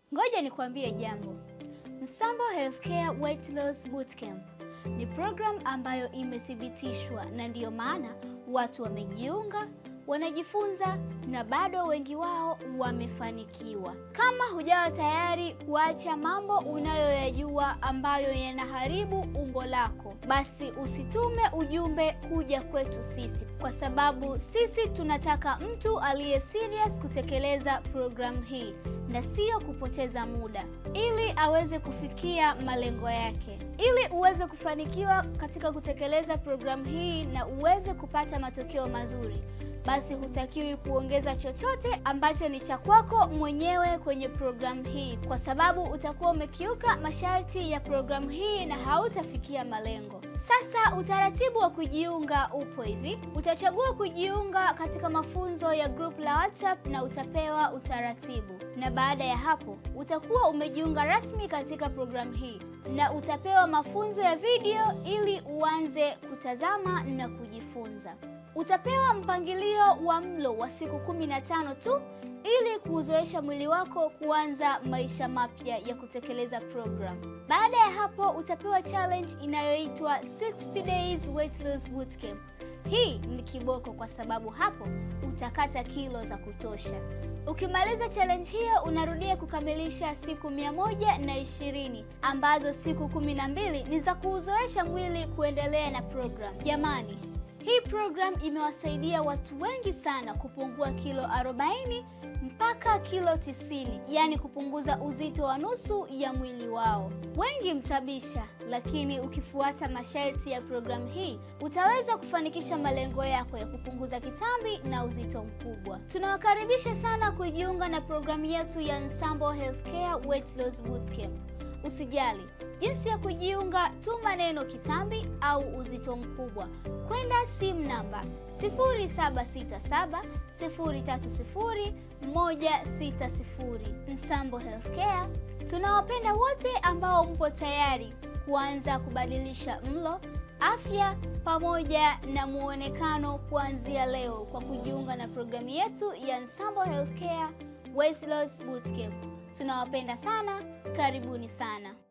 Ngoja nikwambie jambo. Nsambo Healthcare Weight Loss Bootcamp ni programu ambayo imethibitishwa na ndiyo maana watu wamejiunga, wanajifunza na bado wengi wao wamefanikiwa. Kama hujawa tayari kuacha mambo unayoyajua ambayo yanaharibu umbo lako, basi usitume ujumbe kuja kwetu sisi, kwa sababu sisi tunataka mtu aliye serious kutekeleza programu hii na sio kupoteza muda, ili aweze kufikia malengo yake. Ili uweze kufanikiwa katika kutekeleza programu hii na uweze kupata matokeo mazuri, basi hutakiwi kuongeza chochote ambacho ni cha kwako mwenyewe kwenye programu hii, kwa sababu utakuwa umekiuka masharti ya programu hii na hautafikia malengo. Sasa utaratibu wa kujiunga upo hivi: utachagua kujiunga katika mafunzo ya group la WhatsApp na utapewa utaratibu, na baada ya hapo utakuwa umejiunga rasmi katika programu hii na utapewa mafunzo ya video ili uanze kutazama na kujifunza. Utapewa mpangilio wa mlo wa siku kumi na tano tu ili kuuzoesha mwili wako kuanza maisha mapya ya kutekeleza program. Baada ya hapo utapewa challenge inayoitwa 60 days weight loss bootcamp. Hii ni kiboko kwa sababu hapo utakata kilo za kutosha. Ukimaliza challenge hiyo unarudia kukamilisha siku mia moja na ishirini ambazo siku kumi na mbili ni za kuuzoesha mwili kuendelea na program. Jamani, hii program imewasaidia watu wengi sana kupungua kilo 40 mpaka kilo 90, yaani kupunguza uzito wa nusu ya mwili wao. Wengi mtabisha, lakini ukifuata masharti ya programu hii utaweza kufanikisha malengo yako ya kupunguza kitambi na uzito mkubwa. Tunawakaribisha sana kujiunga na programu yetu ya Nsambo Healthcare Weight Loss Bootcamp. Usijali jinsi ya kujiunga, tuma neno kitambi au uzito mkubwa kwenda simu namba 0767 030 160. Nsambo Healthcare tunawapenda wote ambao mpo tayari kuanza kubadilisha mlo, afya pamoja na muonekano kuanzia leo kwa kujiunga na programu yetu ya Nsambo Healthcare Weight Loss Bootcamp. Tunawapenda sana, karibuni sana.